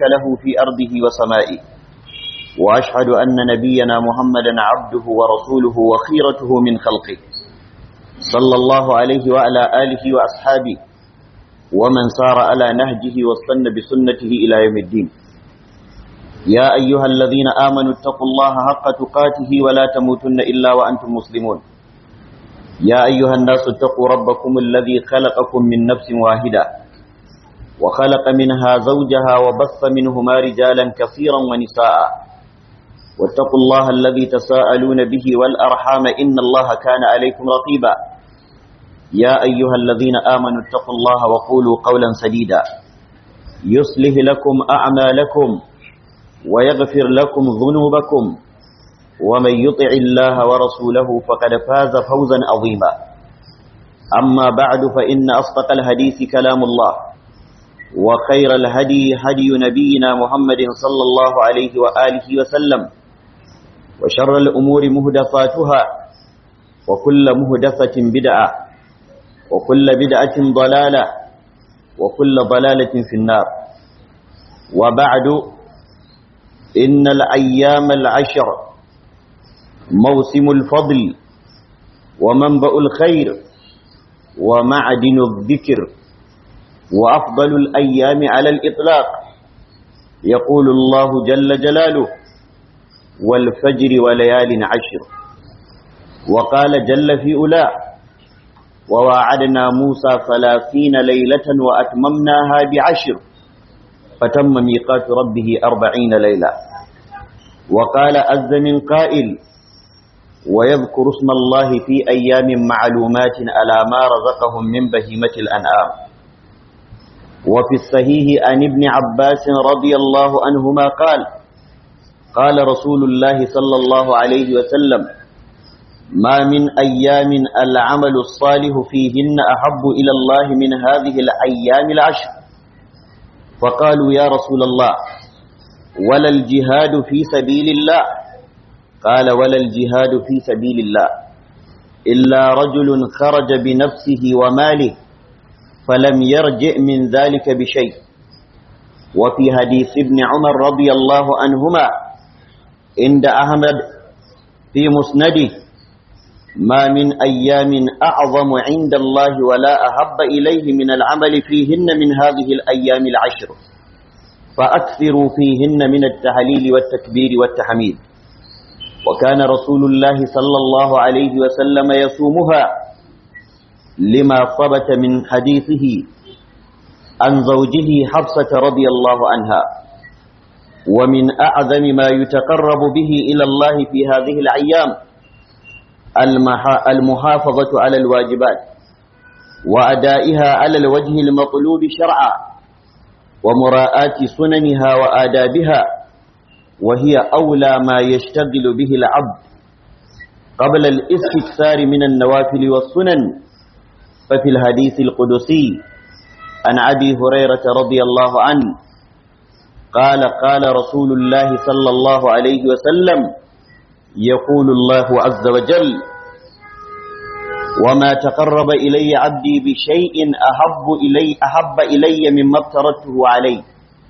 له في أرضه وسمائه وأشهد أن نبينا محمدا عبده ورسوله وخيرته من خلقه صلى الله عليه وعلى آله وأصحابه ومن سار على نهجه واستنى بسنته إلى يوم الدين يا أيها الذين آمنوا اتقوا الله حق تقاته ولا تموتن إلا وأنتم مسلمون يا أيها الناس اتقوا ربكم الذي خلقكم من نفس واحدة وخلق منها زوجها وبث منهما رجالا كثيرا ونساء واتقوا الله الذي تساءلون به والأرحام إن الله كان عليكم رقيبا يا أيها الذين آمنوا اتقوا الله وقولوا قولا سديدا يصلح لكم أعمالكم ويغفر لكم ذنوبكم ومن يطع الله ورسوله فقد فاز فوزا عظيما أما بعد فإن أصدق الحديث كلام الله وخير الهدي هدي نبينا محمد صلى الله عليه وآله وسلم وشر الأمور مهدفاتها وكل مهدفة بدعة وكل بدعة ضلالة وكل ضلالة في النار وبعد إن الأيام العشر موسم الفضل ومنبأ الخير ومعدن الذكر وأفضل الأيام على الإطلاق يقول الله جل جلاله والفجر وليال عشر وقال جل في أولى وواعدنا موسى ثلاثين ليلة وأتممناها بعشر فتم ميقات ربه أربعين ليلة وقال أز من قائل ويذكر اسم الله في أيام معلومات على ما رزقهم من بهيمة الأنعام وفي الصحيح عن ابن عباس رضي الله عنهما قال قال رسول الله صلى الله عليه وسلم ما من أيام العمل الصالح فيهن أحب إلى الله من هذه الأيام العشر فقالوا يا رسول الله ولا الجهاد في سبيل الله قال ولا الجهاد في سبيل الله إلا رجل خرج بنفسه وماله فلم يرجع من ذلك بشيء وفي حديث ابن عمر رضي الله عنهما عند أحمد في مسنده ما من أيام أعظم عند الله ولا أحب إليه من العمل فيهن من هذه الأيام العشر فأكثروا فيهن من التهليل والتكبير والتحميد وكان رسول الله صلى الله عليه وسلم يصومها لما ثبت من حديثه عن زوجه حفصة رضي الله عنها ومن أعظم ما يتقرب به إلى الله في هذه الأيام المحافظة على الواجبات وأدائها على الوجه المطلوب شرعا ومراءاة سننها وآدابها وهي أولى ما يشتغل به العبد قبل الاستكثار من النوافل والسنن ففي الحديث القدسي عن أبي هريرة رضي الله عنه قال قال رسول الله صلى الله عليه وسلم يقول الله عز وجل وما تقرب إلي عبدي بشيء أحب إلي, أحب إلي مما افترضته عليه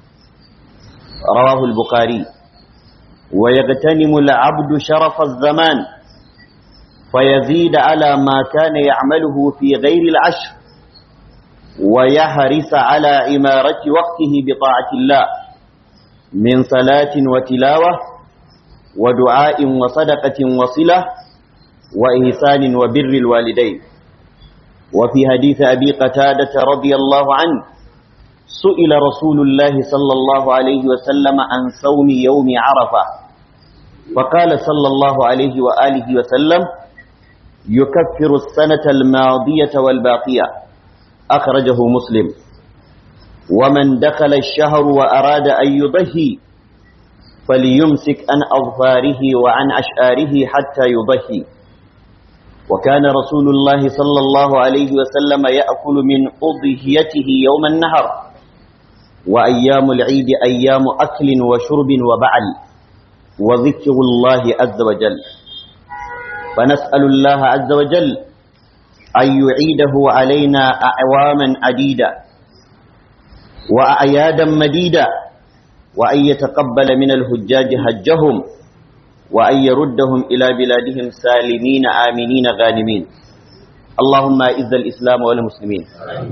رواه البخاري ويغتنم العبد شرف الزمان فيزيد على ما كان يعمله في غير العشر ويحرص على عمارة وقته بطاعة الله من صلاة وتلاوة ودعاء وصدقة وصلة وإحسان وبر الوالدين وفي حديث أبي قتادة رضي الله عنه سئل رسول الله صلى الله عليه وسلم عن صوم يوم عرفة فقال صلى الله عليه وآله وسلم يكفر السنة الماضية والباقية أخرجه مسلم ومن دخل الشهر وأراد أن يضحي فليمسك عن أظفاره وعن أشعاره حتى يضحي وكان رسول الله صلى الله عليه وسلم يأكل من أضحيته يوم النهر وأيام العيد أيام أكل وشرب وبعل وذكر الله عز وجل فنسأل الله عز وجل أن يعيده علينا أعواما عديدة وأعيادا مديدة وأن يتقبل من الهجاج حجهم وأن يردهم إلى بلادهم سالمين آمنين غانمين اللهم أعز الإسلام والمسلمين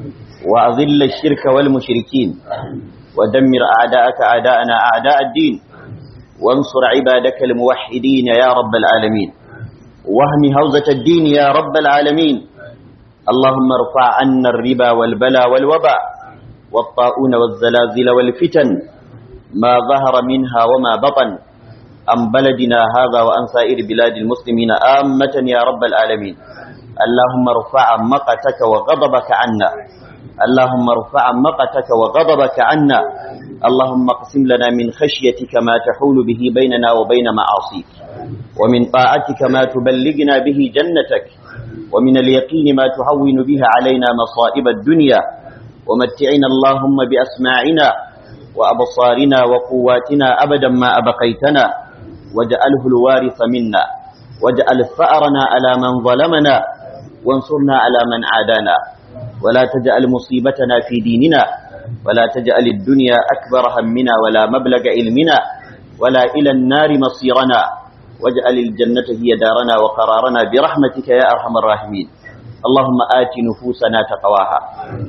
وأذل الشرك والمشركين ودمر أعداءك أعداءنا أعداء الدين وانصر عبادك الموحدين يا رب العالمين وهم هوزة الدين يا رب العالمين اللهم ارفع عنا الربا والبلا والوباء والطاعون والزلازل والفتن ما ظهر منها وما بطن عن بلدنا هذا وعن سائر بلاد المسلمين آمة يا رب العالمين اللهم ارفع مقتك وغضبك عنا اللهم ارفع مقتك وغضبك عنا اللهم اقسم لنا من خشيتك ما تحول به بيننا وبين معاصيك ومن طاعتك ما تبلغنا به جنتك ومن اليقين ما تهون به علينا مصائب الدنيا ومتعنا اللهم بأسماعنا وأبصارنا وقواتنا أبدا ما أبقيتنا واجعله الوارث منا واجعل ثأرنا على من ظلمنا وانصرنا على من عادانا ولا تجعل مصيبتنا في ديننا ولا تجعل الدنيا أكبر همنا ولا مبلغ علمنا ولا إلى النار مصيرنا واجعل الجنة هي دارنا وقرارنا برحمتك يا أرحم الراحمين اللهم آت نفوسنا تقواها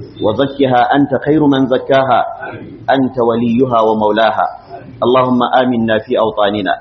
وزكها أنت خير من زكاها أنت وليها ومولاها اللهم آمنا في أوطاننا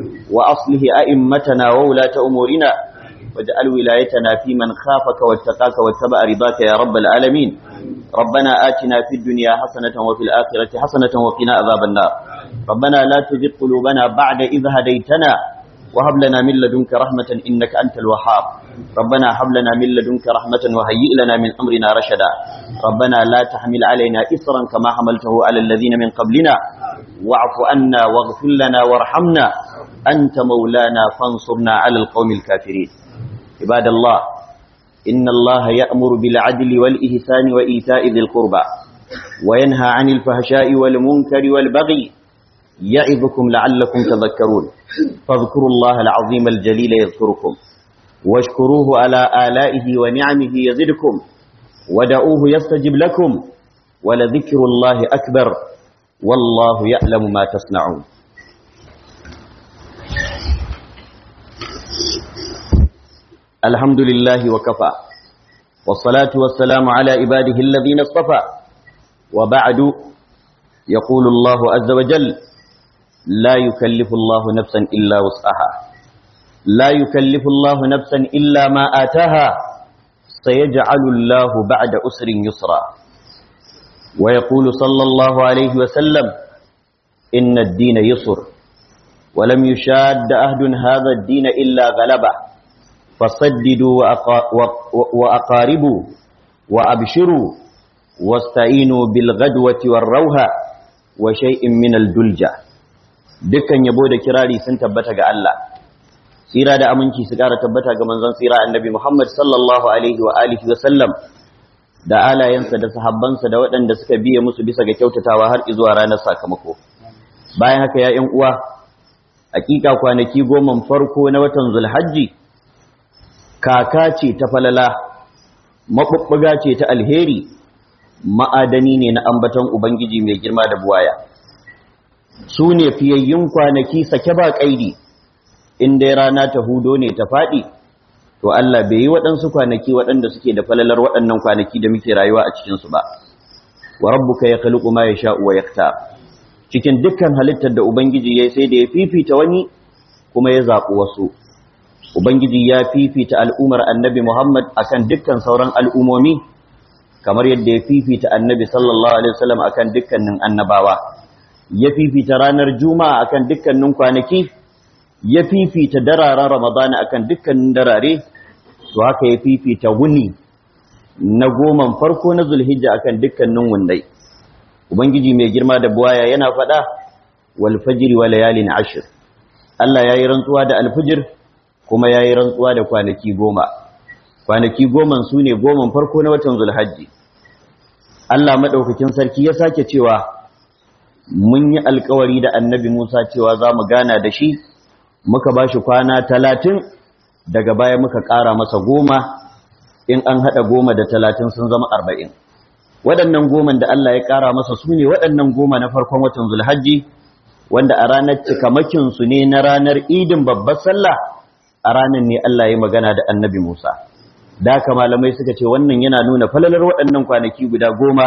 وأصله أئمتنا وولاة أمورنا واجعل ولايتنا في من خافك واتقاك واتبع رضاك يا رب العالمين ربنا آتنا في الدنيا حسنة وفي الآخرة حسنة وقنا عذاب النار ربنا لا تزغ قلوبنا بعد إذ هديتنا وهب لنا من لدنك رحمة إنك أنت الوهاب ربنا هب لنا من لدنك رحمة وهيئ لنا من أمرنا رشدا ربنا لا تحمل علينا إصرا كما حملته على الذين من قبلنا واعف عنا واغفر لنا وارحمنا أنت مولانا فانصرنا على القوم الكافرين عباد الله إن الله يأمر بالعدل والإحسان وإيتاء ذي القربى وينهى عن الفحشاء والمنكر والبغي يعظكم لعلكم تذكرون فاذكروا الله العظيم الجليل يذكركم واشكروه على آلائه ونعمه يزدكم ودعوه يستجب لكم ولذكر الله أكبر والله يعلم ما تصنعون الحمد لله وكفى والصلاة والسلام على عباده الذين اصطفى وبعد يقول الله عز وجل لا يكلف الله نفسا إلا وسعها لا يكلف الله نفسا إلا ما آتاها سيجعل الله بعد أسر يسرا ويقول صلى الله عليه وسلم إن الدين يسر ولم يشاد أهد هذا الدين إلا غلبه فصددوا وأقاربوا وأبشروا واستعينوا بالغدوة والروها وشيء من الدلجة dukkan yabo da kirari sun tabbata ga Allah tsira da aminci su ƙara tabbata ga manzon tsira annabi Muhammad sallallahu alaihi wa alihi wa sallam da alayensa da sahabbansa da waɗanda suka biye musu bisa ga kyautatawa har zuwa ranar sakamako bayan haka ya ƴan uwa hakika kwanaki goma farko na watan Zulhajji kaka ce ta falala maɓuɓɓuga ce ta alheri ma'adani ne na ambaton Ubangiji mai girma da buwaya su ne fiyayyun kwanaki sake ba ƙaidi inda rana ta hudo ne ta faɗi to Allah bai yi waɗansu kwanaki waɗanda suke da falalar waɗannan kwanaki da muke rayuwa a cikinsu ba wa rabbuka ya khaliqu ma yasha'u wa yaktar cikin dukkan halittar da Ubangiji ya sai da ya fifita wani kuma ya zaɓi wasu Ubangiji ya fifita al'umar annabi Muhammad akan dukkan sauran al'umomi, kamar yadda ya fifita annabi sallallahu Alaihi wasallam akan dukkanin annabawa, ya fifita ranar Juma'a akan dukkanin kwanaki, ya fifita dararen Ramadana akan dukkanin darare, to haka ya fifita wuni na goman farko na Zulhijja akan dukkanin wundai. Ubangiji mai girma da buwaya yana faɗa, wal fajiri wa layalin ashir. Allah ya yi rantsuwa da alfijir, kuma ya yi rantsuwa da kwanaki goma kwanaki goman su ne goman farko na watan zulhajji Allah maɗaukakin sarki ya sake cewa mun yi alkawari da annabi Musa cewa za mu gana da shi muka ba shi kwana talatin daga baya muka ƙara masa goma in an haɗa goma da talatin sun zama arba'in waɗannan goman da Allah ya ƙara masa su ne waɗannan goma na farkon watan zulhajji wanda a ranar cikamakin su ne na ranar idin babbar sallah a ranar ne Allah ya magana da annabi Musa da haka malamai suka ce wannan yana nuna falalar waɗannan kwanaki guda goma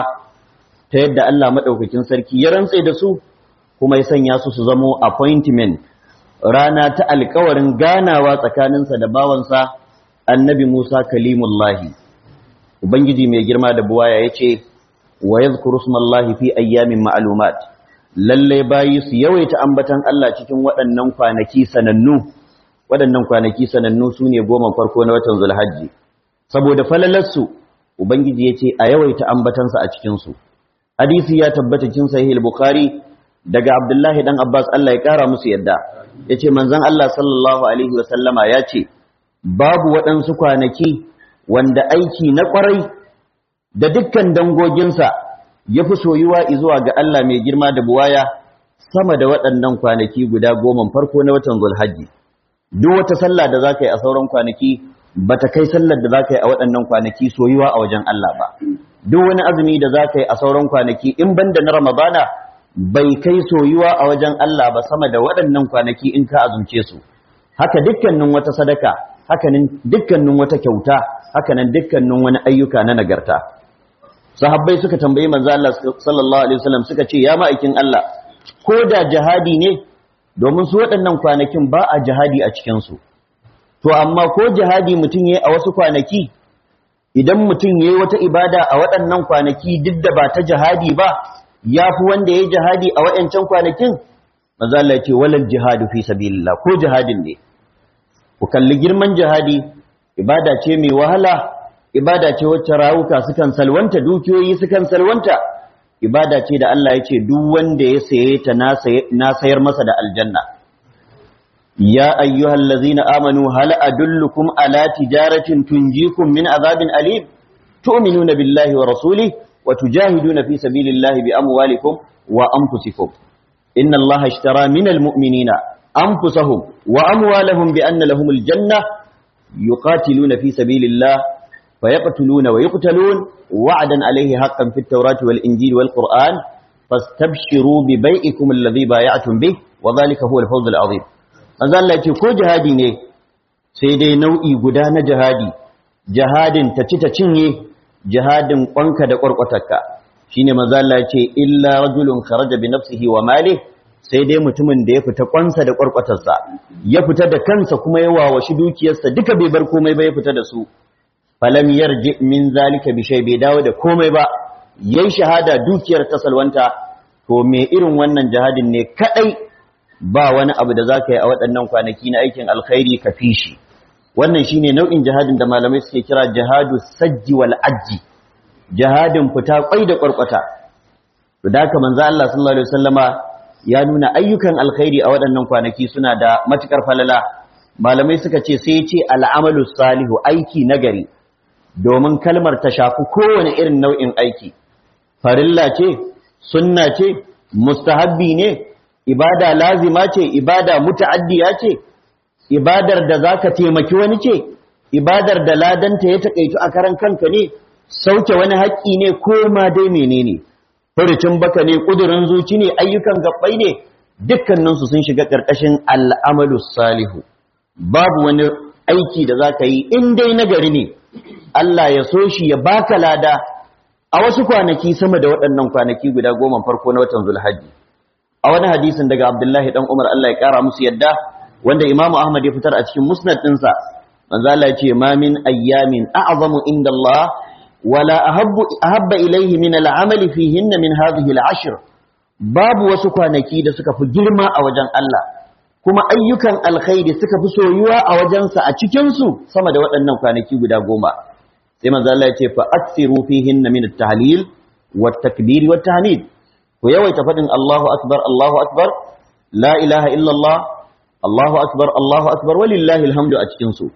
ta yadda Allah maɗaukakin sarki ya rantse da su kuma ya sanya su su zamo appointment rana ta alkawarin ganawa tsakaninsa da bawansa annabi Musa kalimullahi ubangiji mai girma da buwaya ya ce wa yadhkuru smallahi fi ayyamin ma'lumat lalle bayi su yawaita ambatan Allah cikin waɗannan kwanaki sanannu waɗannan kwanaki sanannu sune goma farko na watan Zulhajji saboda falalarsu ubangiji ya ce a yawaita ambatansa a cikin su hadisi ya tabbata cikin sahih al-bukhari daga abdullahi dan abbas Allah ya kara musu yadda yace manzon Allah sallallahu alaihi wa sallama yace babu waɗansu kwanaki wanda aiki na ƙwarai da dukkan dangoginsa ya fi soyuwa zuwa ga Allah mai girma da buwaya sama da waɗannan kwanaki guda goma farko na watan Zulhajji. Duk wata sallah da za ka yi a sauran kwanaki ba ta kai sallar da za ka yi a waɗannan kwanaki soyuwa a wajen Allah ba. Duk wani azumi da za ka yi a sauran kwanaki in ban da na Ramadana bai kai soyuwa a wajen Allah ba sama da waɗannan kwanaki in ka azumce su. Haka dukkanin wata sadaka, hakanin dukkanin wata kyauta, hakanan dukkanin wani ayyuka na nagarta. sahabbai suka tambayi manzo Allah sallallahu alaihi wasallam suka ce ya ma'aikin Allah ko da jihadi ne domin su waɗannan kwanakin ba a jihadi a cikin su to amma ko jihadi mutum yayi a wasu kwanaki idan mutum yayi wata ibada a waɗannan kwanaki duk da ba ta jihadi ba yafi wanda yayi jihadi a waɗancan kwanakin manzo Allah ya ce walal jihadu fi sabilillah ko jihadin ne ku kalli girman jihadi ibada ce mai wahala ibada ce wacce rawuka sukan salwanta dukiyoyi sukan salwanta ibada ce da Allah ya ce duk wanda ya saye ta na sayar masa da aljanna ya ayyuhal ladzina amanu hal adullukum ala tijaratin tunjikum min azabin alim tu'minuna billahi wa rasulihi wa tujahiduna fi sabilillahi bi amwalikum wa anfusikum inna allaha ishtara minal mu'minina anfusahum wa amwalahum bi anna lahumul janna yuqatiluna fi sabilillahi فيقتلون ويقتلون وعدا عليه حقا في التوراة والإنجيل والقرآن فاستبشروا ببيئكم الذي بايعتم به وذلك هو الفوز العظيم manzo Allah ce ko jihadi ne sai dai nau'i guda na jihadi jihadin ta ci ta cinye jihadin kwanka da kwarkwatarka shine manzo Allah ce illa rajulun kharaja bi nafsihi wa malihi sai dai mutumin da ya fita kwansa da kwarkwatarsa ya fita da kansa kuma ya wawashi dukiyarsa duka bai bar komai ba ya fita da su falam yarji min zalika bi shay bai dawo da komai ba yayin shahada dukiyar ta salwanta to me irin wannan jihadin ne kadai ba wani abu da zaka yi a waɗannan kwanaki na aikin alkhairi ka fishi wannan shine nau'in jihadin da malamai suke kira jihadu sajji wal ajji jihadin fita kwai da kwarkwata to da haka manzo Allah sallallahu alaihi wasallama ya nuna ayyukan alkhairi a waɗannan kwanaki suna da matukar falala malamai suka ce sai ya ce al'amalu salihu aiki nagari domin kalmar ta shafi kowane irin nau'in aiki farilla ce sunna ce mustahabbi ne ibada lazima ce ibada muta'addiya ce ibadar da zaka taimaki wani ce ibadar da ladanta ya takaitu a karan kanka ne sauke wani haƙƙi ne ko ma dai menene furucin baka ne kudurin zuci ne ayyukan gabbai ne dukkaninsu sun shiga ƙarƙashin al'amalu salihu babu wani aiki da zaka yi in dai nagari ne Allah ya so shi ya baka lada a wasu kwanaki sama da waɗannan kwanaki guda goma farko na watan Zulhajji a wani hadisin daga Abdullahi dan Umar Allah ya kara musu yadda wanda Imam Ahmad ya fitar a cikin musnad ɗinsa manzo Allah ya ce ma min ayyamin a'zamu inda Allah wala ahabbu ahabba ilayhi min al'amal fihinna min hadhihi al'ashr babu wasu kwanaki da suka fi girma a wajen Allah kuma ayyukan alkhairi suka fi soyuwa a wajensa a cikinsu sama da waɗannan kwanaki guda goma sai manzo Allah ya ce fa aksiru fihin min at-tahlil wa at-takbir wa at-tahmid ku yawaita fadin Allahu akbar Allahu akbar la ilaha illa Allah Allahu akbar Allahu akbar walillahi alhamdu a cikin su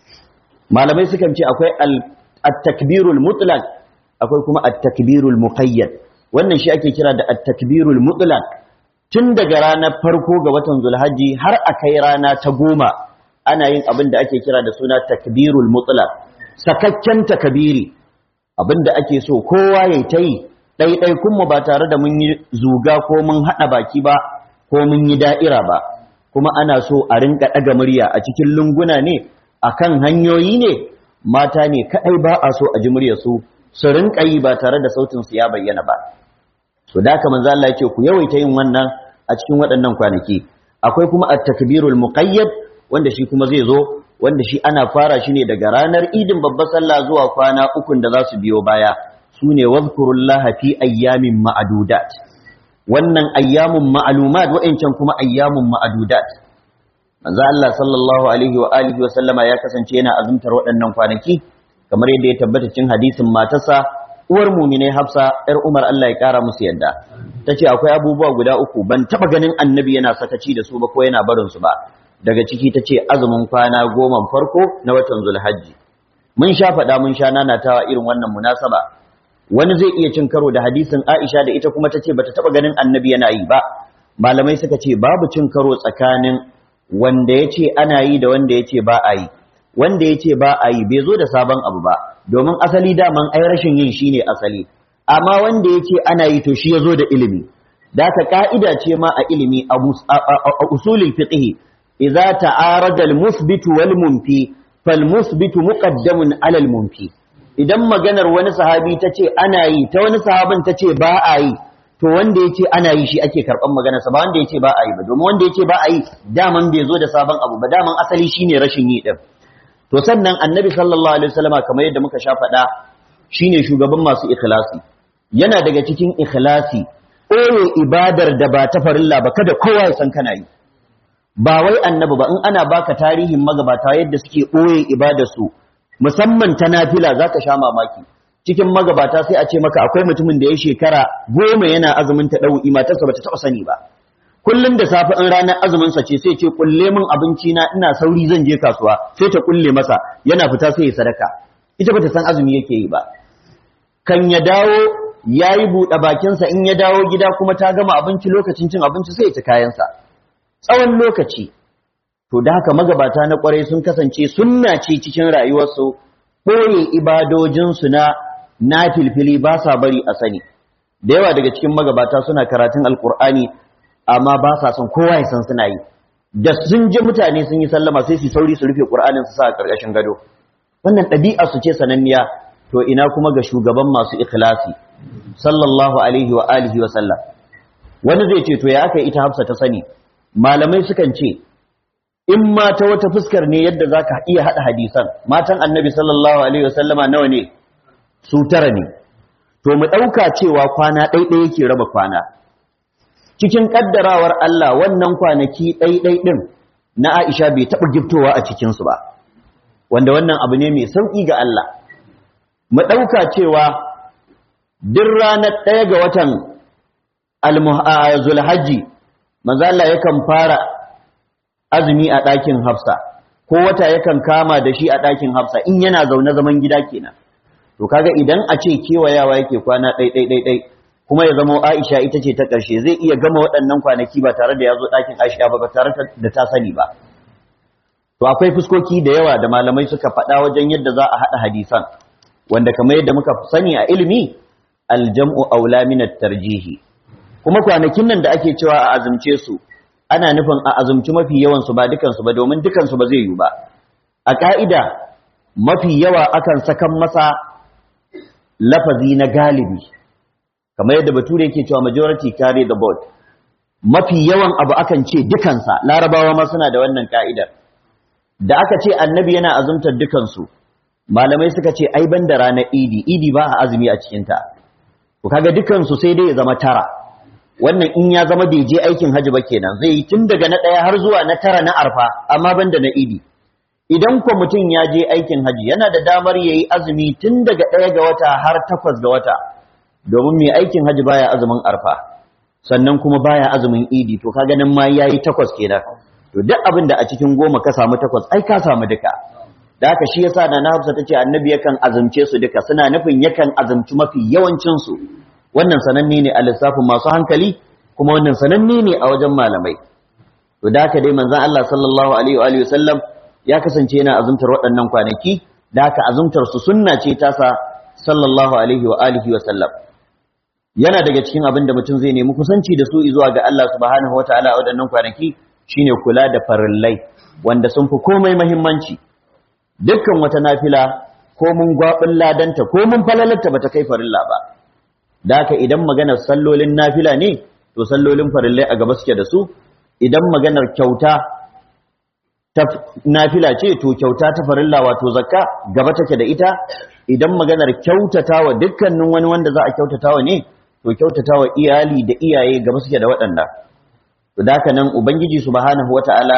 malamai sukan ce akwai at-takbirul mutlaq akwai kuma at-takbirul muqayyad wannan shi ake kira da at-takbirul mutlaq tun daga ranar farko ga watan zulhaji har a kai rana ta goma ana yin abin da ake kira da suna takbirul mutlaq sakakken takabiri abin da ake so kowa ya ta yi ɗaiɗaikun mu ba tare da mun yi zuga ko mun haɗa baki ba ko mun yi da'ira ba kuma ana so a rinka ɗaga murya a cikin lunguna ne akan hanyoyi ne mata ne kaɗai ba a so a ji muryarsu su rinka yi ba tare da sautin su ya bayyana ba so da haka manzo Allah yake ku yawaita yin wannan a cikin waɗannan kwanaki akwai kuma at-takbirul muqayyad wanda shi kuma zai zo wanda shi ana fara shi ne daga ranar idin babbar sallah zuwa kwana ukun da za su biyo baya sune wazkurullaha fi ayyamin ma'adudat wannan ayyamun ma'lumat wa'ancan kuma ayyamun ma'adudat manzo Allah sallallahu alaihi wa alihi wa sallama ya kasance yana azumtar waɗannan kwanaki kamar yadda ya tabbata cikin hadisin matarsa uwar mu'minai Hafsa yar Umar Allah ya kara musu yadda tace akwai abubuwa guda uku ban taba ganin annabi yana sakaci da su ba ko yana barin su ba daga ciki tace azumin kwana goma farko na watan Zulhajji mun sha faɗa mun sha nanatawa irin wannan munasaba wani zai iya cin karo da hadisin Aisha da ita kuma tace bata taba ganin annabi yana yi ba malamai suka ce babu cin karo tsakanin wanda ya ce ana yi da wanda ya ce ba a yi wanda ya ce ba a yi bai zo da sabon abu ba domin asali daman ai rashin yin shi ne asali amma wanda ya ce ana yi to shi ya zo da ilimi da ka ka'ida ce ma a ilimi a usulul fiqh idza ta'arada al-musbit wal munfi fal musbit muqaddamun ala al-munfi idan maganar wani sahabi ta ce ana yi ta wani sahabin ta ce ba a yi to wanda ya ce ana yi shi ake karɓar maganarsa ba wanda ya ce ba a yi ba domin wanda ya ce ba a yi daman bai zo da sabon abu ba daman asali shine rashin yi ɗin to sannan annabi sallallahu alaihi wasallama kamar yadda muka sha faɗa shine shugaban masu ikhlasi yana daga cikin ikhlasi ɓoye ibadar da ba ta farilla ba kada kowa ya san kana yi ba wai annabi ba in ana baka tarihin magabata yadda suke ɓoye ibadarsu musamman ta nafila zaka sha mamaki cikin magabata sai a ce maka akwai mutumin da ya shekara goma yana azumin ta ɗau'i matarsa ba ta taɓa sani ba kullum da safe in ranar azumin sa ce sai ce kulle min abinci na ina sauri zan je kasuwa sai ta kulle masa yana fita sai ya sadaka ita bata san azumi yake yi ba kan ya dawo yayi buɗe bakinsa in ya dawo gida kuma ta gama abinci lokacin cin abinci sai ya ci kayansa tsawon lokaci to da haka magabata na kwarai sun kasance sunna ce cikin rayuwarsu koye ibadojinsu na na filfili ba sa bari a sani da yawa daga cikin magabata suna karatun alkur'ani amma ba sa son kowa ya san suna yi da sun ji mutane sun yi sallama sai su sauri su rufe qur'anin su sa a karkashin gado wannan ɗabi'a su ce sananniya to ina kuma ga shugaban masu ikhlasi sallallahu alaihi wa alihi wa sallam wani zai ce to ya aka ita hafsa ta sani malamai sukan ce in ma ta wata fuskar ne yadda zaka iya hada hadisan matan annabi sallallahu alaihi wa sallama nawa ne su tara ne to mu ɗauka cewa kwana ɗaiɗai yake raba kwana cikin ƙaddarawar Allah wannan kwanaki ɗaiɗai ɗin na Aisha bai taɓa giftowa a cikinsu ba wanda wannan abu ne mai sauƙi ga Allah mu ɗauka cewa duk ranar ɗaya ga watan zulhajji manzo Allah yakan fara azumi a ɗakin Hafsa ko wata yakan kama da shi a ɗakin Hafsa in yana zaune zaman gida kenan to kaga idan a ce kewayawa yake kwana ɗai ɗai ɗai ɗai kuma ya zama Aisha ita ce ta ƙarshe zai iya gama waɗannan kwanaki ba tare da ya zo ɗakin Aisha ba ba tare da ta sani ba to akwai fuskoki da yawa da malamai suka faɗa wajen yadda za a haɗa hadisan wanda kamar yadda muka sani a ilimi aljam'u aula min tarjihi kuma kwanakin nan da ake cewa a azumce su ana nufin a azumci mafi yawan su ba dukan su ba domin dukan su ba zai yi ba a ka'ida mafi yawa akan sakan masa lafazi na galibi kamar yadda bature yake cewa majority carry the board mafi yawan abu akan ce dukansa larabawa ma suna da wannan ka'idar da aka ce annabi yana azumtar dukansu malamai suka ce ai ban da ranar idi idi ba a azumi a cikinta to kaga dukansu sai dai ya zama tara wannan in ya zama bai je aikin haji ba kenan zai yi tun daga na ɗaya har zuwa na tara na arfa amma ban da na idi idan ko mutum ya je aikin haji yana da damar ya yi azumi tun daga ɗaya ga wata har takwas ga wata domin mai aikin haji baya azumin arfa sannan kuma baya azumin idi to kaga nan ma ya yi takwas kenan to duk abin da a cikin goma ka samu takwas ai ka samu duka da haka shi yasa da na Hafsa tace annabi yakan azumce su duka suna nufin yakan azumci mafi yawancin su wannan sananne ne a lissafin masu hankali kuma wannan sananne ne a wajen malamai to da haka dai manzon Allah sallallahu alaihi wa alihi wasallam ya kasance yana azumtar waɗannan kwanaki da haka azumtar su sunna ce tasa sallallahu alaihi wa alihi wasallam yana daga cikin abin da mutum zai nemi kusanci da su zuwa ga Allah subhanahu wataala a waɗannan kwanaki shine kula da farillai wanda sun fi komai muhimmanci dukkan wata nafila ko mun gwabin ladanta ko mun falalarta bata kai farilla ba da haka idan maganar sallolin nafila ne to sallolin farillai a gaba suke da su idan maganar kyauta ta nafila ce to kyauta ta farilla wato zakka gaba take da ita idan maganar kyautatawa dukkanin wani wanda za a kyautatawa ne to kyautatawa iyali da iyaye gaba suke da waɗanda to da haka nan ubangiji subhanahu wataala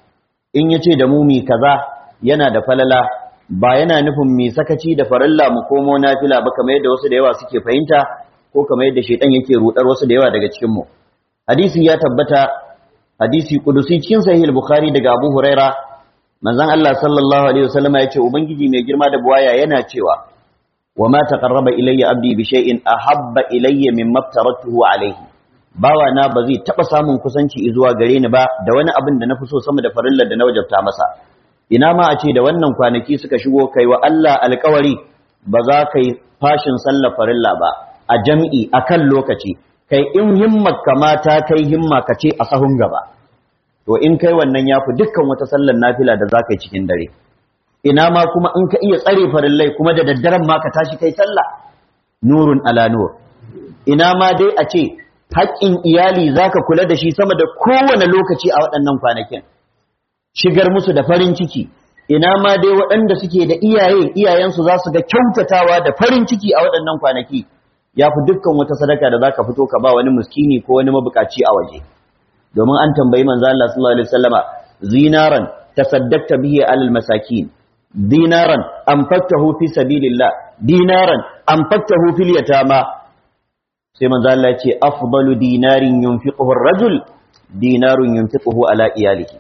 in yace da mu mi kaza yana da falala ba yana nufin mi sakaci da farilla mu komo nafila ba kamar yadda wasu da yawa suke fahimta ko kamar yadda shaitan yake rudar wasu da yawa daga cikin mu hadisi ya tabbata hadisi kudusi cikin sahih al-bukhari daga abu huraira manzon Allah sallallahu alaihi wasallam ya ce ubangiji mai girma da buwaya yana cewa wa ma taqarraba ilayya abdi bi shay'in ahabba ilayya mimma aftaratuhu alayhi bawa na ba zai taba samun kusanci zuwa gare ni ba da wani abin da na fi so sama da farillar da na wajabta masa ina ma a ce da wannan kwanaki suka shigo kai wa Allah alkawari ba za ka yi fashin sallar farilla ba a jam'i a kan lokaci kai in himma kamata kai himma ka ce a sahun gaba to in kai wannan ya fi dukkan wata sallar nafila da za ka yi cikin dare ina ma kuma in ka iya tsare farillai kuma da daddaren ma ka tashi kai sallah nurun ala nur ina ma dai a ce haƙƙin iyali za ka kula da shi sama da kowane lokaci a waɗannan kwanakin shigar musu da farin ciki ina ma dai waɗanda suke da iyaye iyayensu za su ga kyautatawa da farin ciki a waɗannan kwanaki ya fi dukkan wata sadaka da za ka fito ka ba wani muskini ko wani mabukaci a waje domin an tambayi manzo Allah sallallahu alaihi wasallama zinaran tasaddaqta bihi alal masakin dinaran anfaqtahu fi sabilillah dinaran anfaqtahu fil yatama sai manzo Allah ya ce afdalu dinarin yunfiquhu ar-rajul dinarun yunfiquhu ala iyalihi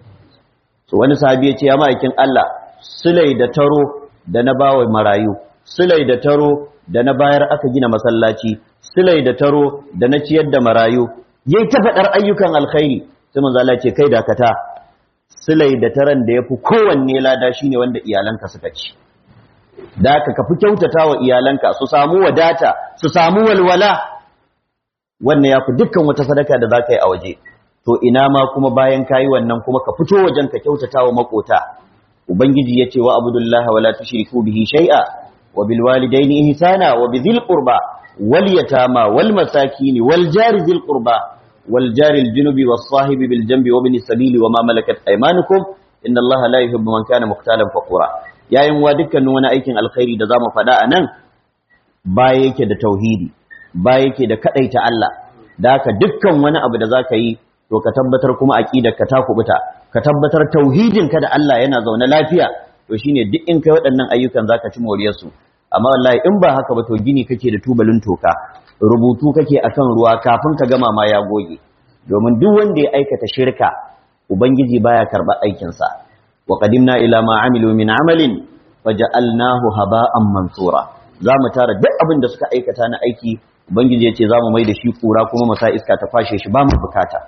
so wani sahabi ya ce ya ma'aikin Allah sulai da taro da na bawa marayu sulai da taro da na bayar aka gina masallaci sulai da taro da na ciyar da marayu yayi ta fadar ayyukan alkhairi sai manzo Allah ce kai dakata sulai da taran da yafi kowanne lada shine wanda iyalanka suka ci da ka kafi kyautata wa iyalanka su samu wadata su samu walwala wannan yafi dukkan wata sadaka da zaka yi a waje to ina ma kuma bayan kayi wannan kuma ka fito wajen ka kyautata wa makota ubangiji yace wa abudullahi wala tushriku bihi shay'a wa bil walidaini ihsana wa bidhil qurba wal yatama wal masakin wal jari dhil qurba wal jari al junubi was sahibi bil janbi wa bin sabili wa ma malakat aymanukum inna allaha la yuhibbu man kana muqtalan faqura yayin wa dukkanin wani aikin alkhairi da zamu faɗa anan baya yake da tauhidi baya yake da kadaita Allah da haka dukkan wani abu da zaka yi to ka tabbatar kuma aqidarka ta kubuta ka tabbatar tauhidinka da Allah yana zaune lafiya to shine duk in kai waɗannan ayyukan zaka ci moriyar su amma wallahi in ba haka ba to gini kake da tubalin toka rubutu kake akan ruwa kafin ka gama ma ya goge domin duk wanda ya aikata shirka ubangiji baya karba aikin sa wa qadimna ila ma amilu min amalin faja'alnahu haba'an mansura zamu tara duk abin da suka aikata na aiki ubangiji ya ce za mu mai da shi kura kuma mu sa iska ta fashe shi ba mu bukata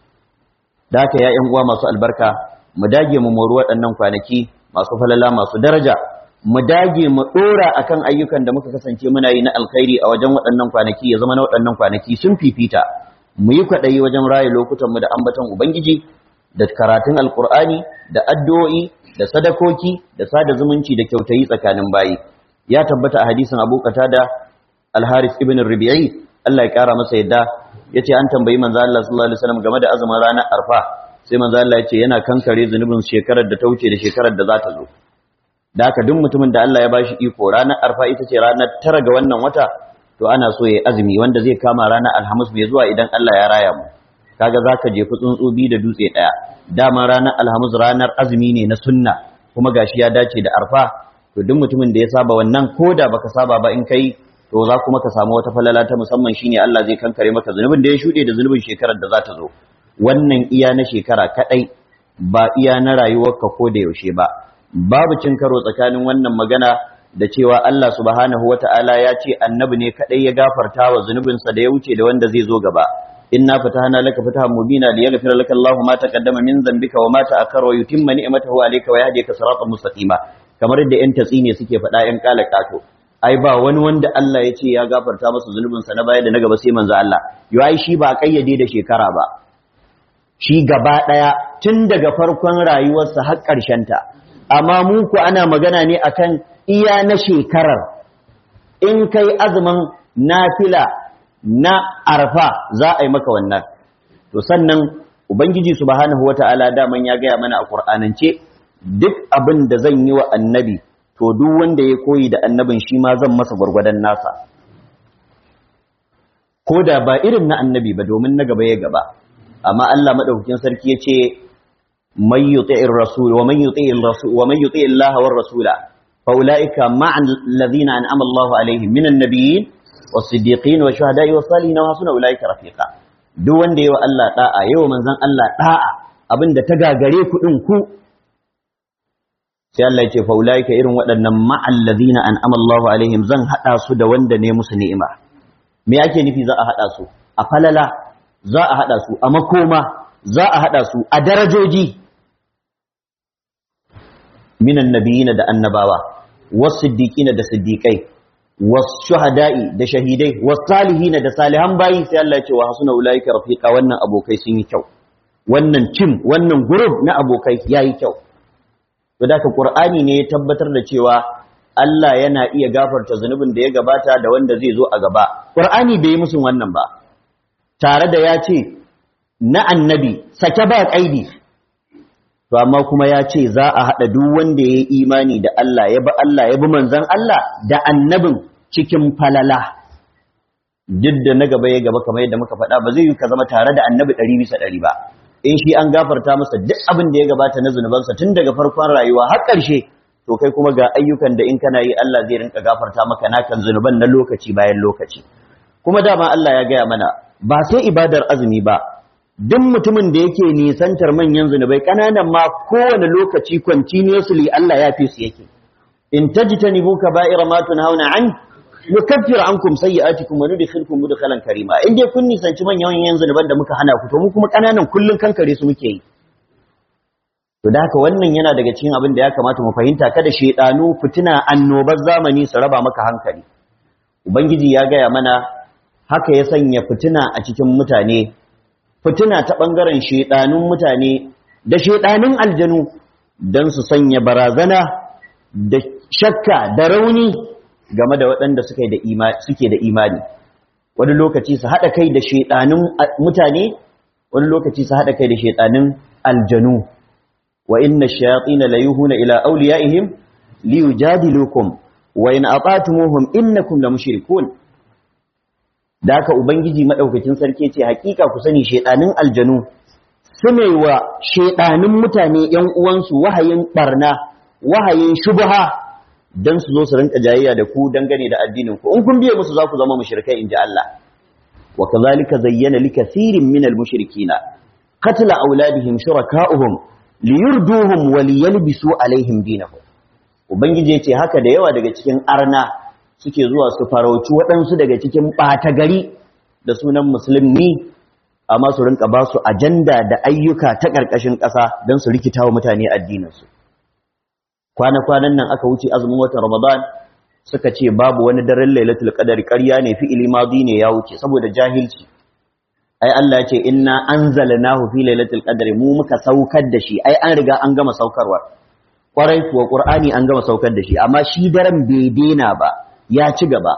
da haka ya uwa masu albarka mu dage mu mori waɗannan kwanaki masu falala masu daraja mu dage mu ɗora akan ayyukan da muka kasance muna yi na alkhairi a wajen waɗannan kwanaki ya zama na waɗannan kwanaki sun fifita mu yi kwaɗayi wajen raye lokutan mu da ambaton ubangiji da karatun alkur'ani da addu'o'i da sadakoki da sada zumunci da kyautayi tsakanin bayi ya tabbata a hadisin abu da al-haris ibn rabi'i Allah ya kara masa yadda yace an tambayi manzo Allah sallallahu alaihi wasallam game da azumin ranar arfa sai manzo Allah yace yana kankare zunubin shekarar da ta wuce da shekarar da za ta zo da haka duk mutumin da Allah ya bashi iko ranar arfa ita ce ranar tara ga wannan wata to ana so yayi azumi wanda zai kama ranar alhamis mai zuwa idan Allah ya raya mu kaga zaka jefi tsuntsu bi da dutse daya dama ranar alhamis ranar azumi ne na sunna kuma gashi ya dace da arfa to duk mutumin da ya saba wannan koda baka saba ba in kai to za kuma ka samu wata falala ta musamman shine Allah zai kankare maka zunubin da ya shuɗe da zunubin shekarar da za ta zo wannan iya na shekara kadai ba iya na rayuwarka ko da yaushe ba babu cin karo tsakanin wannan magana da cewa Allah subhanahu wata'ala ya ce annabi ne kadai ya gafarta wa zunubinsa da ya wuce da wanda zai zo gaba inna fatahna laka fatahan mubina liyaghfira laka Allahu ma taqaddama min dhanbika wa ma ta'akhkhara wa yutimma ni'matahu alayka wa yahdika siratan mustaqima kamar yadda yan tatsi ne suke faɗa yan kala kato ai ba wani wanda Allah ya ce ya gafarta masa zunubinsa na baya da na gaba sai manzo Allah yo ai shi ba kayyade da shekara ba shi gaba daya tun daga farkon rayuwarsa har ƙarshen ta amma mu ku ana magana ne akan iya na shekarar in kai azumin nafila na arfa za a yi maka wannan to sannan ubangiji subhanahu wataala daman ya gaya mana a qur'anance duk abin da zan yi wa annabi to duk wanda ya koyi da annabin shi ma zan masa gwargwadon nasa ko da ba irin na annabi ba domin na gaba ya gaba amma Allah madaukakin sarki yace man yuti'ir rasul wa man yuti'ir rasul wa man yuti'ir Allah war rasula fa ulaika ma'a alladhina an'ama Allahu alaihim minan nabiyyin was-siddiqin wa shuhada'i was-salihin wa hasuna ulaika rafiqa duk wanda yawa Allah da'a yawa manzon Allah da'a abinda ta gagare ku din ku sai Allah ya ce fa ulaika irin waɗannan ma'allazina an'ama Allahu alaihim zan hada su da wanda ne musu ni'ima me ake nufi za a hada su a falala za a hada su a makoma za a hada su a darajoji minan nabiyina da annabawa was-siddiqina da siddiqai was-shuhada'i da shahidai was-salihina da salihan bayi sai Allah ya ce wa hasuna ulaika rafiqa wannan abokai sun yi kyau wannan tim wannan group na abokai yayi kyau to da ka qur'ani ne ya tabbatar da cewa Allah yana iya gafarta zunubin da ya gabata da wanda zai zo a gaba qur'ani bai yi musun wannan ba tare da ya ce na annabi sake ba kaidi to amma kuma ya ce za a hada duk wanda ya yi imani da Allah ya bi Allah ya bi manzon Allah da annabin cikin falala duk da na gaba ya gaba kamar yadda muka faɗa ba zai yi ka zama tare da annabi ɗari bisa ɗari ba in shi an gafarta masa duk abin da ya gabata na zunubansa tun daga farkon rayuwa har ƙarshe to kai kuma ga ayyukan da in kana yi Allah zai rinka gafarta maka nakan zunuban na lokaci bayan lokaci kuma dama Allah ya gaya mana ba sai ibadar azumi ba duk mutumin da yake nisantar manyan zunubai ƙananan ma kowane lokaci continuously Allah ya fi su yake in tajtanibu kaba'ira ma tunhauna an nukaffir ankum sayyi'atikum wa nudkhilukum mudkhalan karima in dai kun nisanci manyan yanzu zunuban da muka hana ku to mu kuma kananan kullun kankare su muke yi to da haka wannan yana daga cikin abin da ya kamata mu fahimta kada shedanu fitina annobar zamani su raba maka hankali ubangiji ya gaya mana haka ya sanya fitina a cikin mutane fitina ta bangaren shedanun mutane da shedanun aljanu dan su sanya barazana da shakka da rauni game da waɗanda suke da imani wani lokaci su haɗa kai da shaiɗanin mutane wani lokaci su haɗa kai da shaiɗanin aljanu wa inna shayatin la yuhuna ila awliyaihim li yujadilukum wa in ata'tumuhum innakum la mushrikun da haka ubangiji madaukakin sarki ce hakika ku sani shaiɗanin aljanu su ne wa shaiɗanin mutane ƴan uwansu wahayin barna wahayin shubha dan su zo su rinka jayayya da ku dangane da addinin ku in kun biye musu za ku zama mushrikai inji Allah wa kadhalika zayyana likathirin minal mushrikina qatla auladihim shuraka'uhum liyurduhum wa liyalbisu alaihim dinahum ubangiji yace haka da yawa daga cikin arna suke zuwa su farauci waɗansu daga cikin ɓata gari da sunan musulmi amma su rinka ba su ajanda da ayyuka ta ƙarƙashin ƙasa don su rikita wa mutane addininsu kwana-kwanan nan aka wuce azumin watan Ramadan suka ce babu wani daren Lailatul Qadar ƙarya ne fi'ili madi ne ya wuce saboda jahilci ai Allah ya ce inna anzalnahu fi Lailatul Qadr mu muka saukar da shi ai an riga an gama saukarwa kwarai kuwa Qur'ani an gama saukar da shi amma shi daren bai dena ba ya ci gaba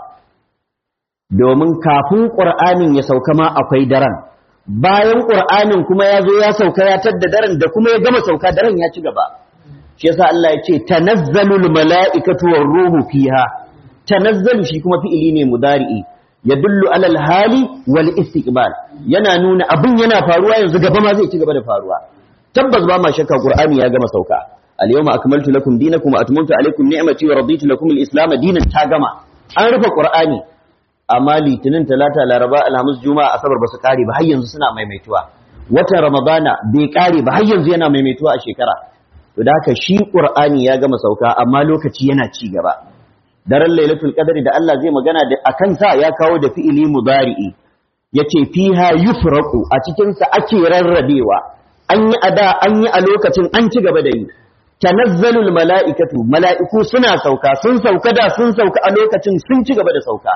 domin kafin Qur'anin ya sauka ma akwai daren bayan Qur'anin kuma ya zo ya sauka ya tadda daren da kuma ya gama sauka daren ya ci gaba shi yasa Allah ya ce tanazzalul mala'ikatu war ruhu fiha tanazzalu shi kuma fi'ili ne mudari'i yadullu alal hali wal istiqbal yana nuna abin yana faruwa yanzu gaba ma zai ci gaba da faruwa tabbas ba ma shakka qur'ani ya gama sauka al yawma akmaltu lakum dinakum wa atmamtu alaykum ni'mati wa raditu lakum al islam dinan ta gama an rufe qur'ani amma litinin talata laraba alhamis juma'a asabar basu kare ba har yanzu suna maimaituwa watan ramadana bai kare ba har yanzu yana maimaituwa a shekara to da haka shi qur'ani ya gama sauka amma lokaci yana ci gaba daren lailatul qadri da Allah zai magana da akan sa ya kawo da fi'ili mudari'i yace fiha yufraqu a cikin sa ake rarrabewa an yi ada an yi a lokacin an ci gaba da yi tanazzalul mala'ikatu mala'iku suna sauka sun sauka da sun sauka a lokacin sun ci gaba da sauka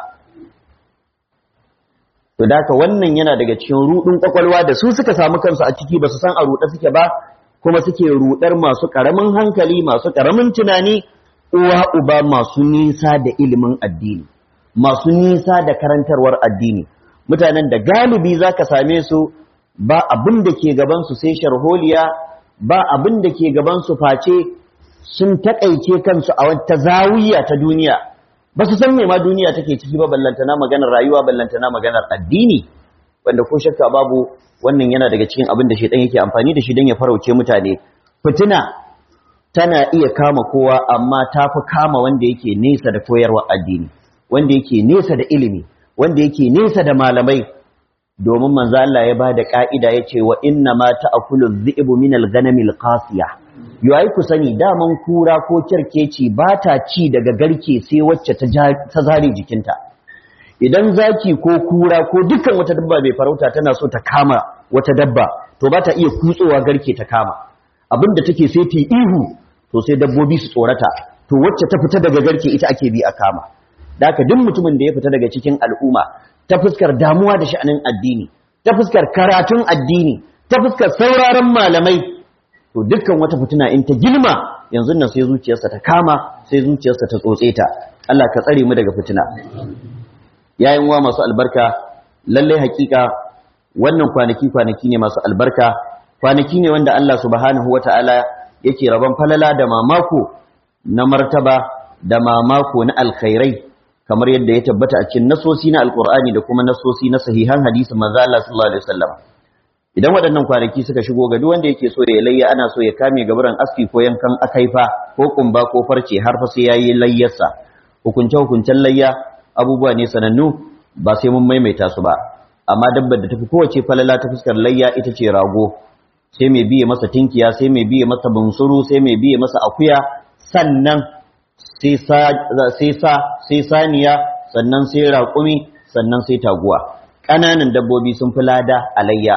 to daka wannan yana daga cikin rudin kwakwalwa da su suka samu kansu a ciki ba su san a ruɗe suke ba kuma suke rudar masu karamin hankali masu karamin tunani uwa uba masu nisa da ilimin addini masu nisa da karantarwar addini mutanen da galibi zaka same su ba abin da ke gaban su sai sharholiya ba abin da ke gaban su face sun takaice kansu a wata zawiya ta duniya ba su san me ma duniya take ciki ba ballantana maganar rayuwa ballantana maganar addini wanda ko shakka babu wannan yana daga cikin abin da shedan yake amfani da shi dan ya farauce mutane fitina tana iya kama kowa amma ta fi kama wanda yake nesa da koyarwa addini wanda yake nesa da ilimi wanda yake nesa da malamai domin manzo Allah ya bada ka'ida yace wa inna ma ta'kulu dhi'bu min al-ghanamil qasiya yayi ku sani daman kura ko kirkeci ba ta ci daga garke sai wacce ta zare jikinta idan zaki ko kura ko dukkan wata dabba bai farauta tana so ta kama wata dabba to ba ta iya kutsowa garke ta kama abinda take sai ta ihu to sai dabbobi su tsorata to wacce ta fita daga garke ita ake bi a kama da haka duk mutumin da ya fita daga cikin al'umma ta fuskar damuwa da sha'anin addini ta fuskar karatun addini ta fuskar sauraron malamai to dukkan wata fitina in ta girma yanzu nan sai zuciyarsa ta kama sai zuciyarsa ta tsotse ta Allah ka tsare mu daga fitina yayin wa masu albarka lallai hakika wannan kwanaki kwanaki ne masu albarka kwanaki ne wanda Allah subhanahu wataala yake rabon falala da mamako na martaba da mamako na alkhairai kamar yadda ya tabbata a cikin nasosi na alkur'ani da kuma nasosi na sahihan hadisin manzo Allah sallallahu alaihi wasallam idan waɗannan kwanaki suka shigo ga duk wanda yake so ya layya ana so ya kame gaburan aski ko yankan akaifa ko kumba ko farce har fa sai yayi layyarsa hukunce hukuncen layya abubuwa ne sanannu ba sai mun maimaita su ba amma dabbar da tafi kowace falala ta fuskar layya ita ce rago sai mai biye masa tinkiya sai mai biye masa bunsuru sai mai biye masa akuya sannan sai sa sai saniya sannan sai raƙumi sannan sai taguwa ƙananan dabbobi sun fi lada a layya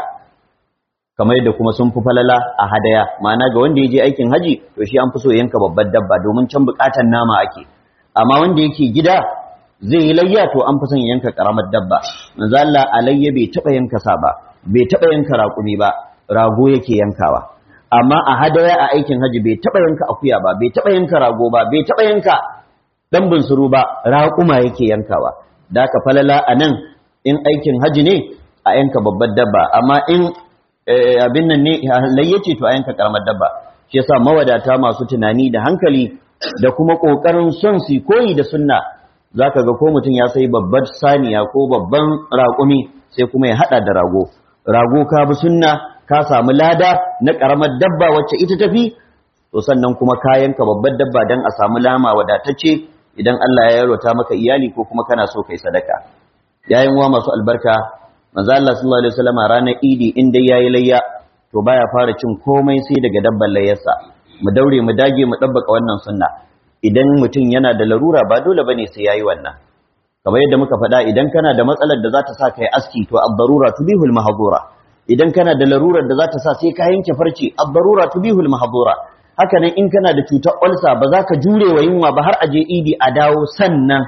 kamar yadda kuma sun fi falala a hadaya ma'ana ga wanda ya je aikin haji to shi an fi so yanka babbar dabba domin can buƙatar nama ake amma wanda yake gida zai yi layya to an fi son yanka ƙaramar dabba manzo Allah a layya bai taɓa yanka sa ba bai taɓa yanka raƙumi ba rago yake yankawa amma a hadaya a aikin haji bai taɓa yanka akuya ba bai taɓa yanka rago ba bai taɓa yanka ɗan bunsuru ba raƙuma yake yankawa da ka falala a nan in aikin haji ne a yanka babbar dabba amma in abin nan ne layyace to a yanka karamar dabba shi yasa mawadata masu tunani da hankali da kuma ƙoƙarin son su koyi da sunna zaka ga ko mutum ya sai babbar saniya ko babban raƙumi sai kuma ya haɗa da rago rago ka bi sunna ka samu lada na ƙaramar dabba wacce ita tafi to sannan kuma kayanka babbar dabba don a samu lama wadatacce idan Allah ya yarwata maka iyali ko kuma kana so kai sadaka yayin wa masu albarka manzo Allah sallallahu alaihi wasallam ranar Idi in dai yayi layya to baya fara cin komai sai daga dabban layyarsa mu daure mu dage mu dabbaka wannan sunna idan mutum yana da larura ba dole bane sai yayi wannan kamar yadda muka faɗa idan kana da matsalar da za ta sa kai aski to ad-darura tubihul mahdura idan kana da larurar da za ta sa sai ka yanke farce ad-darura tubihul mahdura haka nan in kana da cutar ulsa ba za ka jure wa yunwa ba har aje idi a dawo sannan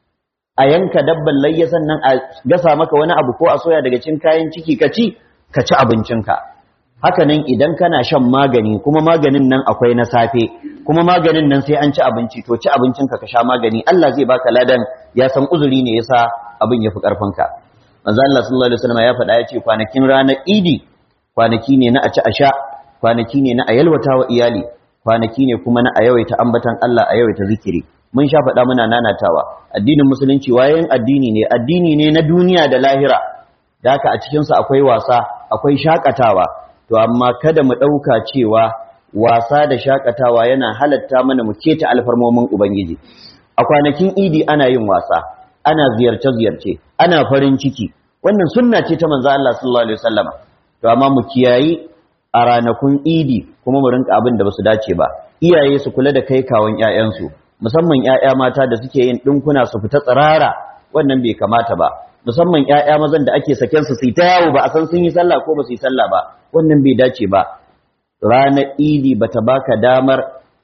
a yanka dabban layya sannan a gasa maka wani abu ko a soya daga cikin kayan ciki ka ci ka ci abincinka haka nan idan kana shan magani kuma maganin nan akwai na safe kuma maganin nan sai an ci abinci to ci abincinka ka sha magani Allah zai baka ladan ya san uzuri ne yasa abin yafi karfinka manzo Allah sallallahu alaihi wasallam ya faɗa ya ce kwanakin ranar Idi kwanaki ne na a ci a sha kwanaki ne na a yalwata wa iyali kwanaki ne kuma na a yawaita ambatan Allah a yawaita zikiri mun sha faɗa muna nanatawa addinin musulunci wayan addini ne addini ne na duniya da lahira da haka a cikinsa akwai wasa akwai shakatawa to amma kada mu ɗauka cewa wasa da shakatawa yana halatta mana mu keta alfarmomin ubangiji a kwanakin idi ana yin wasa ana ziyarce-ziyarce ana farin ciki wannan sunna ce ta manzo Allah sallallahu alaihi wasallam to amma mu kiyayi a ranakun idi kuma mu rinka abin da basu dace ba iyaye su kula da kai kawon ƴaƴansu musamman ƴaƴa mata da suke yin dinkuna su fita tsirara wannan bai kamata ba musamman ƴaƴa mazan da ake saken su su ta yawo ba a san sun yi sallah ko ba su yi sallah ba wannan bai dace ba ranar idi bata baka damar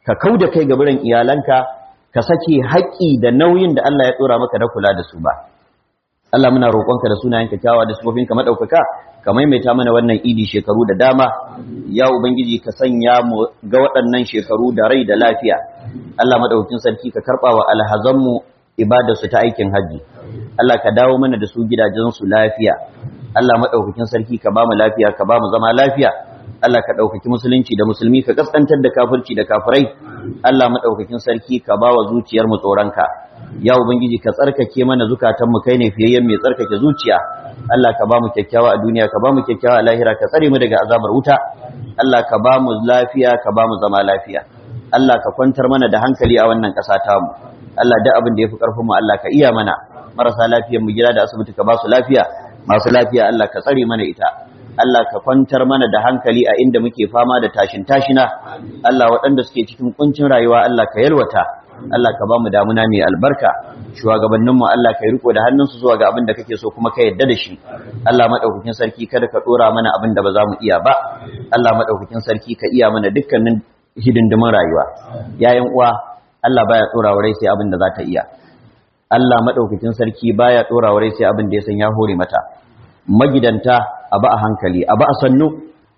ka kauda kai ga biran iyalanka ka sake haƙƙi da nauyin da Allah ya tsora maka na kula da su ba Allah muna roƙonka da sunayen kyakkyawa da sufofinka madaukaka ka maimaita mana wannan idi shekaru da dama ya ubangiji ka sanya mu ga waɗannan shekaru da rai da lafiya Allah madaukakin sarki ka karɓa wa alhazanmu ibadarsu ta aikin hajji Allah ka dawo mana da su gidajensu lafiya Allah madaukakin sarki ka ba mu lafiya ka ba mu zama lafiya Allah ka ɗaukaki musulunci da musulmi ka kaskantar da kafirci da kafirai Allah madaukakin sarki ka ba wa zuciyar mu tsoronka ya ubangiji ka tsarkake mana zukatan mu kai ne fiyayyen mai tsarkake zuciya Allah ka ba mu kyakkyawa a duniya ka ba mu kyakkyawa a lahira ka tsare mu daga azabar wuta Allah ka ba mu lafiya ka ba mu zama lafiya Allah ka kwantar mana da hankali a wannan ƙasa tamu Allah duk abin da ya fi ƙarfin mu Allah ka iya mana marasa lafiyar mu gida da asibiti ka ba su lafiya masu lafiya Allah ka tsare mana ita Allah ka kwantar mana da hankali a inda muke fama da tashin tashina Allah waɗanda suke cikin kuncin rayuwa Allah ka yalwata Allah ka ba mu damuna mai albarka shugabanninmu Allah ka yi riko da hannunsu zuwa ga abin da kake so kuma ka yadda da shi Allah madaukakin sarki kada ka dora mana abin da ba za mu iya ba Allah madaukakin sarki ka iya mana dukkanin hidindimin rayuwa yayin uwa Allah baya dora wa rai sai abin da za ta iya Allah madaukakin sarki baya dora wa rai sai abin da ya san ya hore mata magidanta a ba a hankali a ba a sannu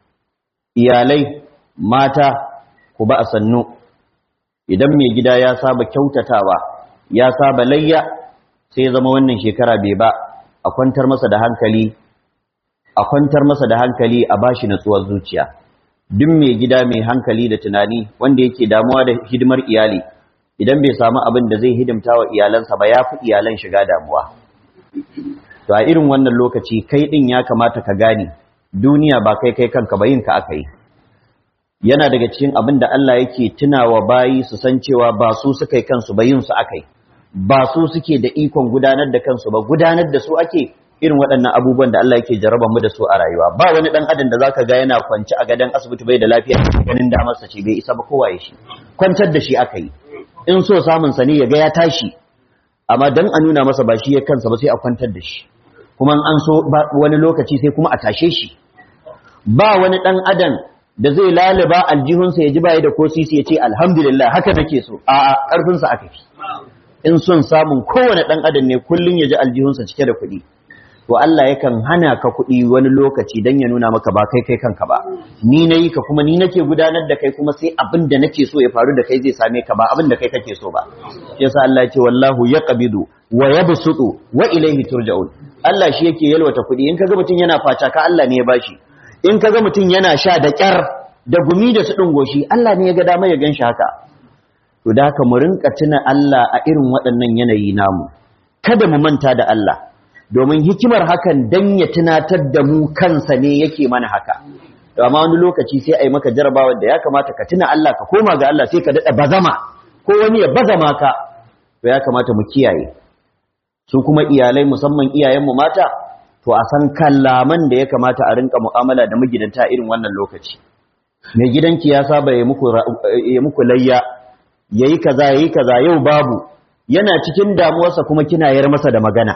iyalai mata ku ba a sannu idan mai gida ya saba kyautatawa ya saba layya sai ya zama wannan shekara bai ba a kwantar masa da hankali a kwantar masa da hankali a bashi natsuwar zuciya duk mai gida mai hankali da tunani wanda yake damuwa da hidimar iyali idan bai samu abin da zai hidimta wa iyalansa ba ya fi iyalan shiga damuwa to a irin wannan lokaci kai din ya kamata ka gane duniya ba kai kai kanka ba yin ka aka yi yana daga cikin abin da Allah yake tunawa bayi su san cewa ba su suka yi kansu ba yin su akai ba su suke da ikon gudanar da kansu ba gudanar da su ake irin waɗannan abubuwan da Allah yake jarraba mu da su a rayuwa ba wani dan adam da zaka ga yana kwance a gadon asibiti bai da lafiya ganin da masa ce bai isa ba kowa ya shi kwantar da shi aka yi in so samun sa ne ya ga ya tashi amma dan a nuna masa ba shi ya kansa ba sai a kwantar da shi kuma an so wani lokaci sai kuma a tashe shi ba wani dan adam da zai laliba aljihunsa ya ji baya da ko sisi ya ce alhamdulillah haka nake so a ƙarfinsa aka fi in son samun kowane ɗan adam ne kullum ya ji aljihunsa cike da kuɗi to Allah yakan hana ka kuɗi wani lokaci don ya nuna maka ba kai kai kanka ba ni na yi ka kuma ni nake gudanar da kai kuma sai abin da nake so ya faru da kai zai same ka ba abin da kai kake so ba yasa Allah ya ce wallahu yaqbidu wa yabsutu wa ilayhi turja'un Allah shi yake yalwata kuɗi in kaga mutum yana faca ka Allah ne ya bashi in ka ga mutum yana sha da ƙyar da gumi da su goshi, Allah ne ya ga dama ya gan shi haka to da haka mu rinka tuna Allah a irin waɗannan yanayi namu kada mu manta da Allah domin hikimar hakan dan ya tunatar da mu kansa ne yake mana haka to amma wani lokaci sai ai maka jarabawa da ya kamata ka tuna Allah ka koma ga Allah sai ka dada bazama ko wani ya bazama ka to ya kamata mu kiyaye su kuma iyalai musamman iyayenmu mata to a san kallaman da ya kamata a rinka mu'amala da magidanta irin wannan lokaci mai gidanki ya saba ya muku ya muku layya yayi kaza yayi kaza yau babu yana cikin damuwarsa kuma kina yar masa da magana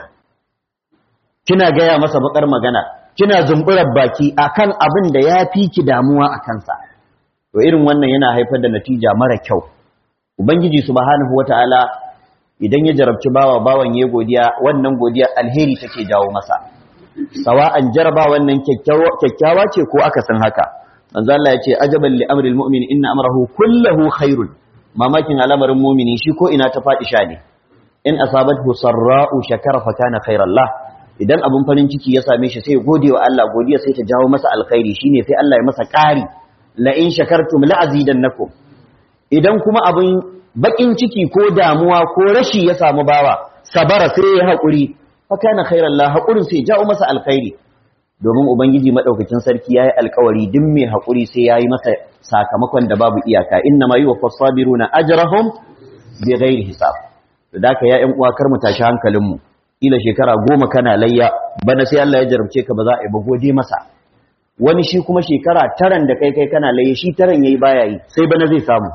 kina gaya masa bakar magana kina zumburar baki akan abin da ya fi ki damuwa a kansa to irin wannan yana haifar da natija mara kyau ubangiji subhanahu wataala idan ya jarabci bawa bawan ya godiya wannan godiya alheri take jawo masa sawa'an jaraba wannan kyakkyawa ce ko aka san haka manzo Allah yace ajaban li amril mu'min inna amrahu kulluhu khairun mamakin al'amarin mu'mini shi ko ina ta fadi sha ne in asabathu sarra'u shakara fa kana khairan lah idan abun farin ciki ya same shi sai gode wa Allah godiya sai ta jawo masa alkhairi shine sai Allah ya masa ƙari la in shakartum la azidannakum idan kuma abun bakin ciki ko damuwa ko rashi ya samu bawa sabara sai ya haƙuri fa kana khairan la haƙurin sai jawo masa alkhairi domin ubangiji madaukakin sarki yayi alkawari duk mai haƙuri sai yayi masa sakamakon da babu iyaka inna ma yuwaffas sabiruna ajrahum bighairi hisab da haka ya ƴan uwa kar mu tashi hankalin mu ila shekara goma kana layya bana sai Allah ya jarabce ka ba za a yi ba gode masa wani shi kuma shekara taran da kai kai kana layya shi taran yayi baya yi sai bana zai samu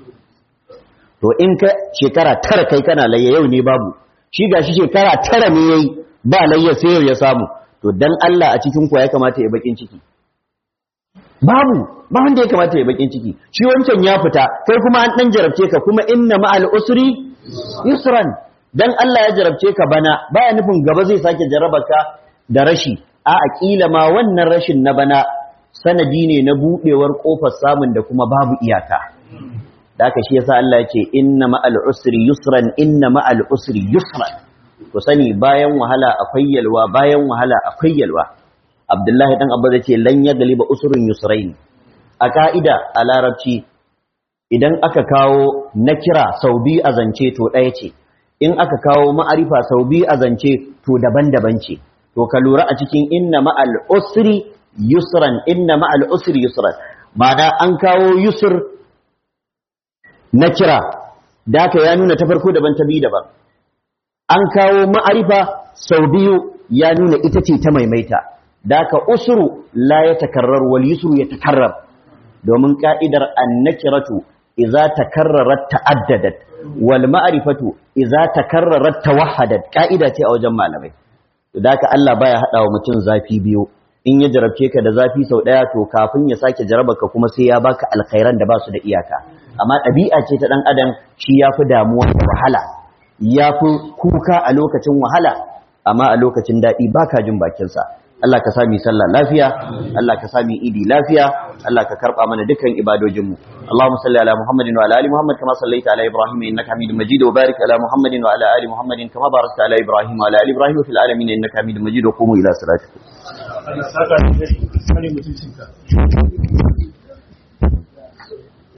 to in ka shekara tara kai kana layya yau ne babu shi gashi shekara tara ne yayi ba layya sai yau ya samu to dan Allah a cikin ku ya kamata ya bakin ciki babu ba wanda ya kamata ya bakin ciki shi wancan ya fita kai kuma an dan jarabce ka kuma inna ma'al usri yusran dan Allah ya jarabce ka bana baya nufin gaba zai sake jaraba ka da rashi a aqila ma wannan rashin na bana sanadi ne na budewar kofar samun da kuma babu iyaka da haka shi yasa Allah ya ce inna ma'al usri yusran inna ma'al usri yusran ku sani bayan wahala akwai yalwa bayan wahala akwai yalwa Abdullahi dan Abba zai ce lan ya galiba usrun yusrain a ka'ida a larabci idan aka kawo nakira sau biyu a zance to ɗaya ce in aka kawo ma'arifa sau biyu a zance to daban-daban ce to ka lura a cikin inna ma'al usri yusran inna ma'al usri yusran ma'ana an kawo yusr nakira da ka ya nuna ta farko daban ta biyu daban an kawo ma'arifa sau biyu ya nuna ita ce ta maimaita da ka usuru la ya takarrar wal yusru ya takarrar domin ka'idar annakiratu idza takarrarat ta'addadat wal ma'rifatu idza takarrarat tawahhadat ka'ida ce a wajen malamai da ka Allah baya hada wa mutum zafi biyu in ya jarabce ka da zafi sau daya to kafin ya sake ka kuma sai ya baka alkhairan da ba su da iyaka amma ɗabi'a ce ta dan adam shi yafi damuwa da wahala yafi kuka a lokacin wahala amma a lokacin daɗi baka jin bakinsa Allah ka sami sallah lafiya Allah ka sami idi lafiya Allah ka karba mana dukkan ibadojinmu Allahumma salli ala Muhammadin wa ala ali Muhammad kama sallaita ala Ibrahim innaka Hamidum Majid wa barik ala Muhammadin wa ala ali Muhammadin kama barakta ala Ibrahim wa ala ali Ibrahim fil alamin innaka Hamidum Majid wa qumu ila salatikum